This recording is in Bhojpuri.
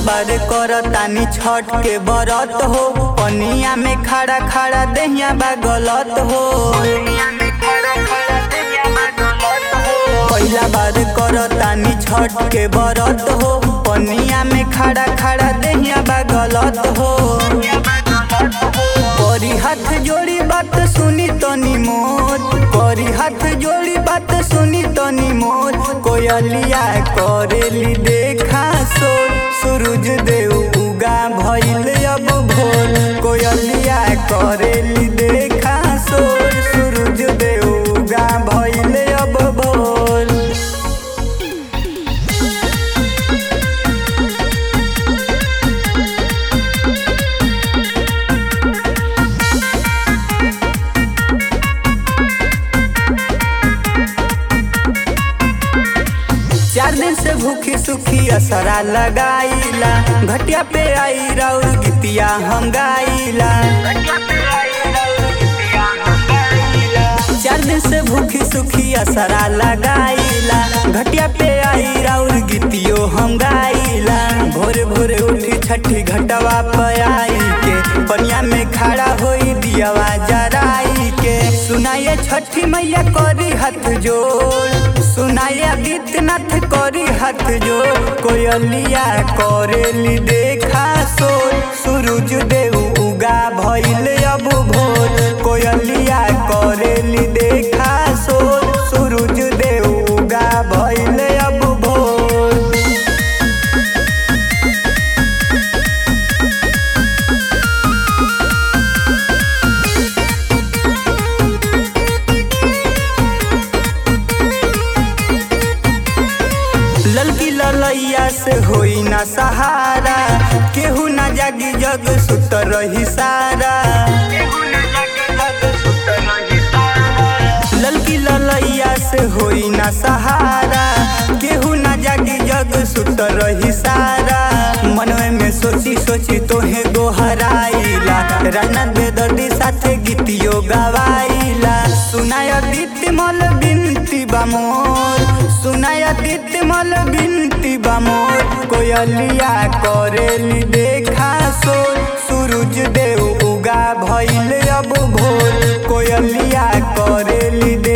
बार करतानी छठ के बरत हो पनिया में खड़ा खड़ा दहिया बा गलत हो पहिला बार करतानी छठ के बरत हो पनिया में खड़ा खड़ा दहिया बा गलत हो करी हाथ जोड़ी बात सुनी तनी मोर करी हाथ जोड़ी बात सुनी तनी मोर कोयलिया करेली देखा सोर सूरज देव उगा भइल अब भोर कोयलिया करेली देखा सोर सूरज देव उगा भइल अब भोर चार दिन से भूखी सुखी असरा लगाईला घटिया पे आई राउर गीतिया हम गाईला चार दिन से भूखी सुखी असरा लगाईला घटिया पे आई राउर गीतियो हम गाईला भोरे भोरे उठी छठी घटवा पे आई के पनिया में खड़ा होई दियावा जराई के सुनाए छठी मैया करी हाथ जोड़ सुनाए आदित्यनाथ करी हाथ जोड़ कोयलिया करेली देखा सोर सूरज देव उगा भइल अब भोर कोयलिया करेली देखा सोर सूरज देव उगा भइल अब भोर ललकी ललैया से होई ना सहारा केहू ना जागी जग सुत रही सारा ललकी ललैया से होई ना सहारा केहू ना जागी जग सुत रही सारा मनवे में सोची सोची तोहे गोहराइला राना बेदर्दी साथे गीतियो गवाइला सुनाय दीप्ति मल बिनती बामोर सुनाय दीप्ति मल बिनती बामोर कोयलिया करेली देखा सोर सूरज देव उगा भइल अब भोर कोयलिया करेली दे